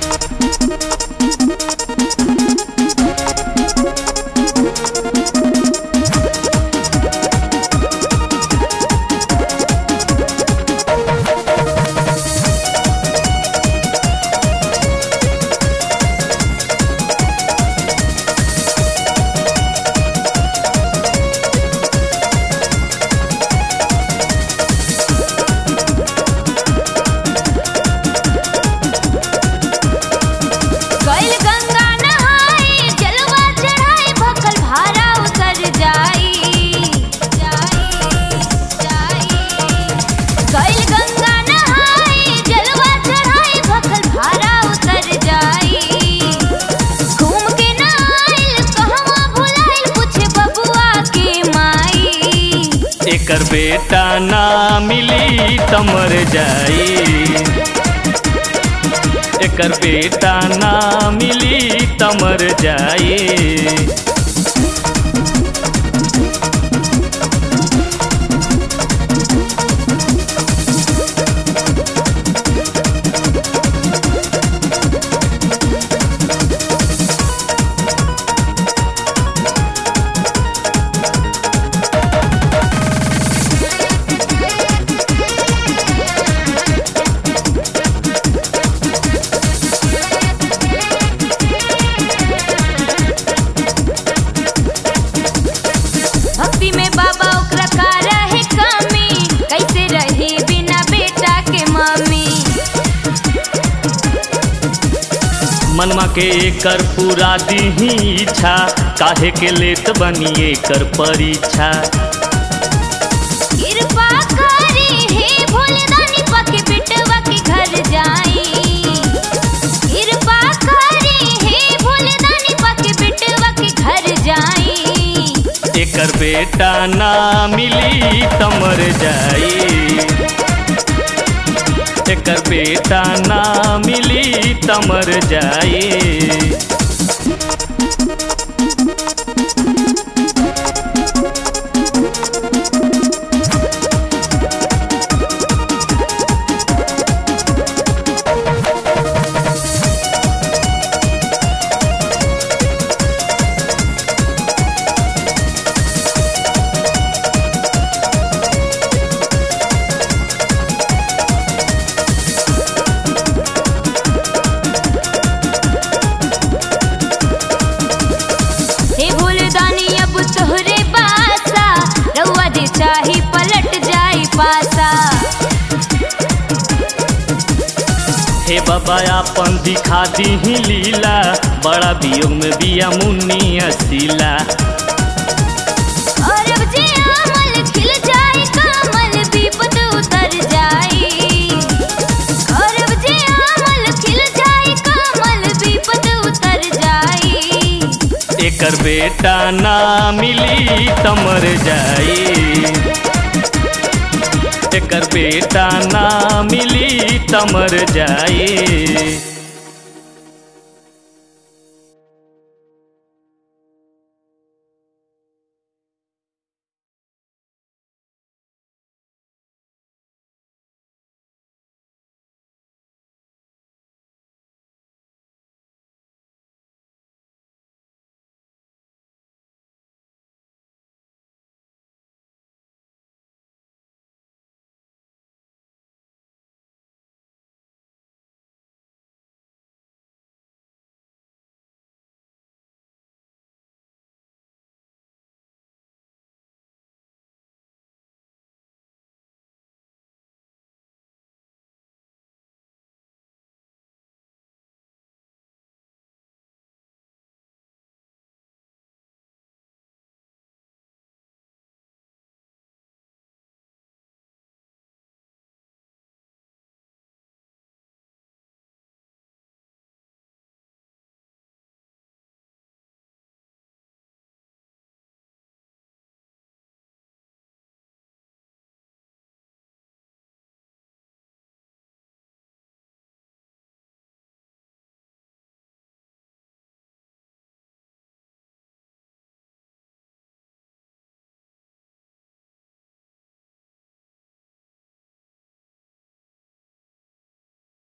गइल गंगा नहाए जलवा चढ़ाए भखल भारा उतर जाई जाई जाई गइल गंगा नहाए जलवा चढ़ाए भखल भारा उतर जाई घूम के ना आइल कहवा भुलाइल पूछे बबुआ के माई एकर बेटा ना मिली त मर जाई एकर बेटा ना मिली त मर जाई भक्ति में बाबा ओकरा का रहे कमी कैसे रही बिना बेटा के मम्मी मनमा के एकर पूरा दीही इच्छा काहे के लेत बनी एकर परीक्षा कृपा करी हे भोलेदानी पके बेटवा के घर जाई कृपा करी हे भोलेदानी पके बेटवा के घर जाई एकर बेटा ना मिली त मर जाई एकर बेटा ना मिली त मर जाई हे भोलेदानी अब तोहरे बासा रउआ जे चाही पलट जाई पासा हे बाबा आपन दिखा दीही लीला बड़ा वियोग में बिया मुन्नी असीला और अब जे अमल खिल जाई कमल विपद उतर जाई और अब जे अमल खिल जाई कमल विपद उतर जाई एकर बेटा ना मिली त मर जाई एकर बेटा ना मिली त मर जाई